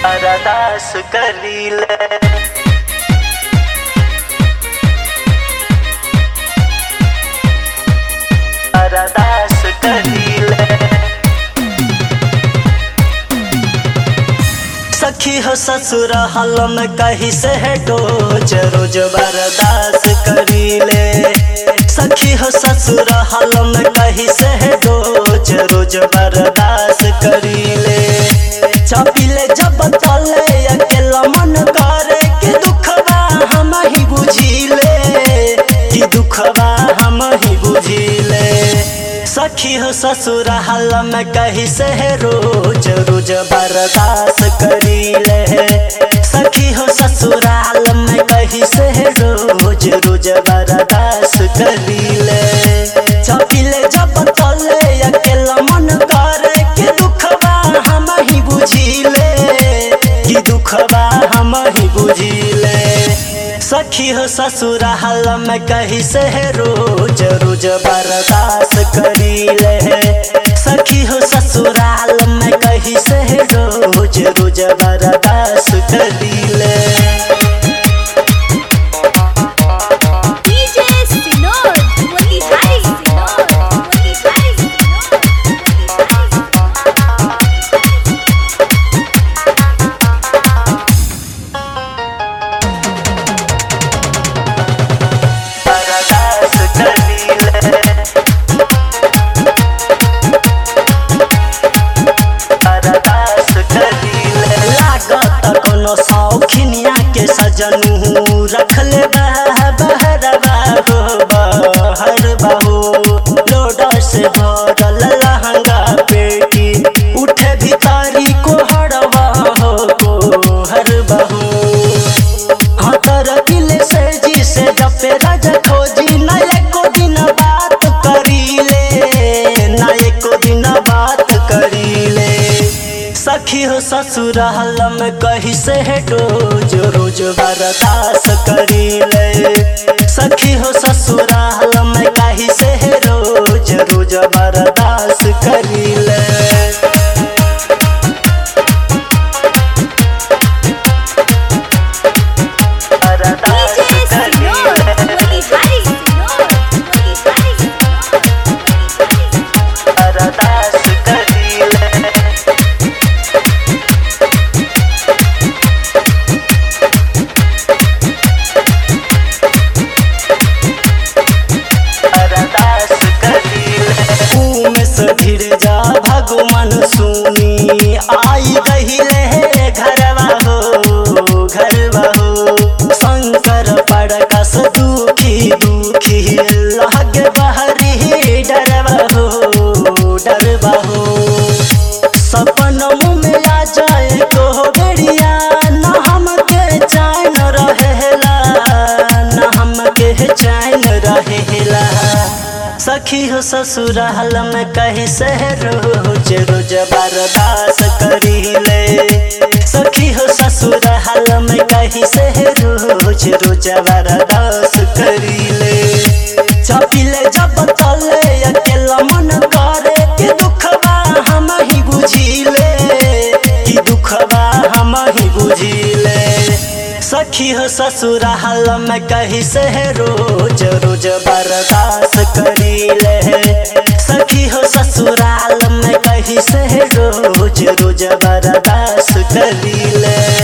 अरदास करीले अरदास करीले सखी हो ससुर हल में कही से है डोज रोज बर्दास करीले सखी हो ससुर हल में कही से है डोज रोज बर्दास करीले चपिले जब तले अकेला मन करे कि दुखवा हम ही बुझिले कि दुखवा हम ही बुझिले सखी हो ससुर हल में कही से है रोज रोज बर्दास करीले सखी हो ससुराल में कही से है रोज रोज बर्दास करीले चपिले जब तले अकेला मन करे कि दुखवा हम ही बुझिले कि दुखवा हम ही बुझिले सखी हो ससुराल में कही से है रोज रोज बर्दास करीले सखी हो ससुराल में कही से है रोज रोज बर्दास करीले DJ Sinod, Motihari Sinod, Motihari Sinod, Motihari बर्दास करीले बर्दास करीले लागत कोनो शौखिनिया के सजनू रखले बह बहरवा हो बहर बहू लोडा से भरल लहंगा पेटी उठे भितारी को हरवा हो को हर बहू हतर किले से जी से जपे राज खोजी न एको दिन बात करीले न एको दिन बात करीले सखी हो ससुर हल में कही से है रोज रोज बर्दास करीले सखी हो ससुर हल में कही से है रोज रोज बर्दास करीले बर्दास DJ Sinod, करीले Motihari Sinod, Motihari Sinod, Motihari Sinod. अरदास करीले अरदास करीले उमे से धीरे जा भगवान सुनी आई गहिले हे घरवा हो घरवा हो शंकर पड़कस दुखी दुखी लगे बहरी डरवा हो डरवा हो सपनों में आ जाए को बेड़िया न हमके चैन रहेला न हमके चैन रहेला सखी हो ससुराल में कही से रोज रोज बर्दास करीले सखी हो ससुराल में कही से रोज रोज बर्दास करीले चपिले जब तले अकेला मन करे कि दुखवा हम ही बुझिले कि दुखवा हम ही बुझिले सखी हो ससुराल में कही से रोज रोज बर्दास करीले सखी हो ससुराल में कही से रोज रोज बर्दास करीले